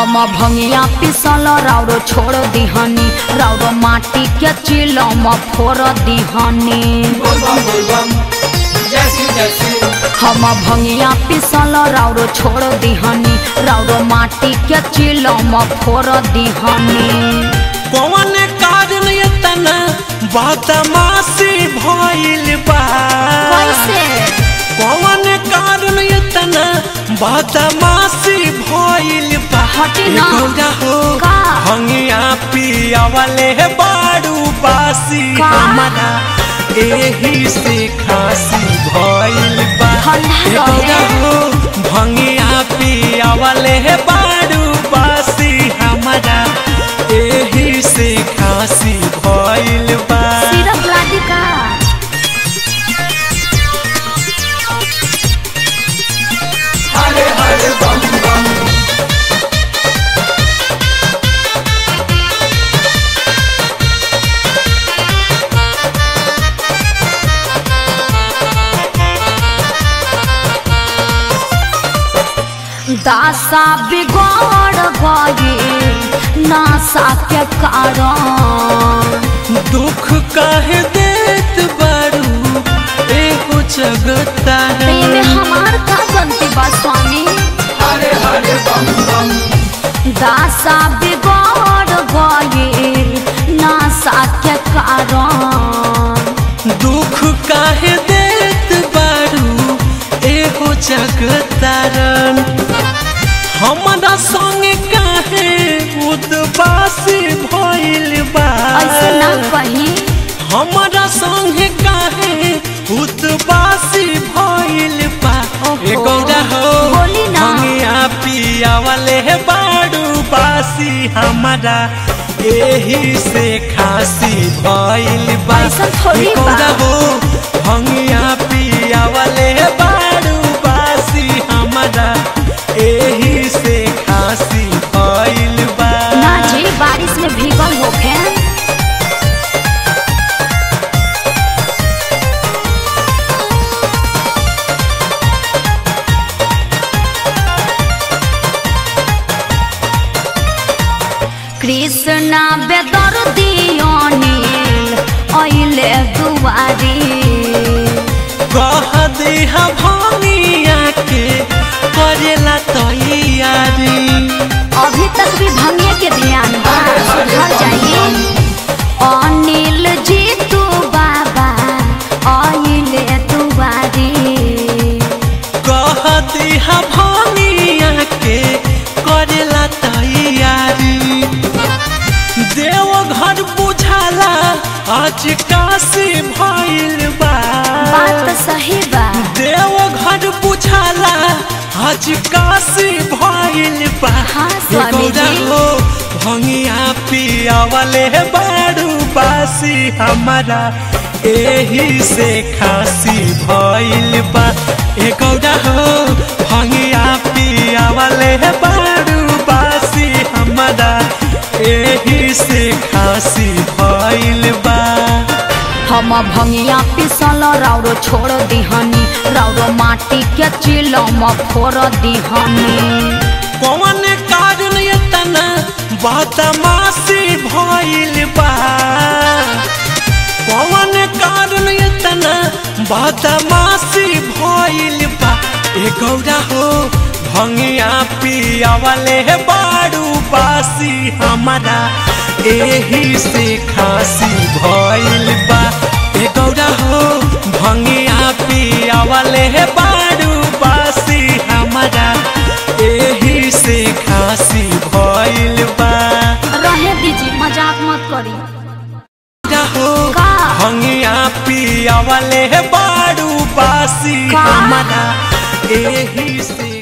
हम भंगिया पिसल राउरो छोड़ दिहनी राउरो माटी के चिलम फोड़ दिहनी बोलबम बोलबम जैसी जैसी हम भंगिया पिसल राउरो छोड़ दिहनी राउरो माटी के चिलम फोड़ दिहनी कौन कारण इतना बदमाशी भइल बा कैसे कौन कारण इतना बदमाशी भइल बा हटे ना। ए गौरा हो का? हंगिया पिया वाले बाड़ू बासी का? हमारा एही से खासी भइल बा ठंडा ए गौरा हो भंगिया पिया वाले बाड़ू बासी हमारा एही से खासी भइल बा सिरप लादी का हरे हरे बम बम दासा बिगड़ गए नासा के कारण दुख काहे देत बारू एहो जगता ते में हमार का गलती बा स्वामी हरे हरे बम बम दासा बिगड़ गए नासा के कारण दुख काहे देत बारू एहो जगतारन हमरा संग काहे उदबासी भइल बा ऐसे ना कही हमरा संग काहे उदबासी भइल बा ओहो। ए गौरा हो बोली ना। हंगिया पिया वाले बाड़ू बासी हमारा एही से खासी भइल बा ऐसा थोड़ी ए गौरा हो हंगिया पिया वाले बाड़ू बासी हमारा एही से खासी भइल बा ना जी बारिश में भीगल होखे कृष्णा बेदर दियोनील अइले दुआरी कह देहा भनिया के करेला तैयारी अभी तक भी भंगे के ध्यान बा सुधर जाइए अनिल जी तू बाबा अइले दुआरी कह देहा भनिया के करेला तैयारी देव घर बुझाला आज काशी भइल बा बात तो सही बा देव घर बुझाला आज काशी भइल बा हाँ, स्वामी जी। ए गौरा हो भंगिया पिया वाले बाड़ू बासी हमारा एही से खासी भइल बा ए गौरा हो भंगिया पिया वाले बाड़ू बासी हमारा एही से खासी भइल बा हम भंगिया पिसल राउरो छोड़ दिहनी राउरो माटी के चिलम फोड़ दिहनी कौन कारण इतना बदमाशी भइल बा कौन कारण इतना बदमाशी भइल बा ए गौरा हो भंगिया पिया वाले बाड़ू बासी हमारा एही से खासी भइल बा ए गौरा हो भंगिया पिया वाले बाड़ू बासी हमारा एही से खासी भइल बा रहे दीजिए मजाक मत करी हो का? भंगिया पिया वाले बाड़ू बासी का? हमारा एही से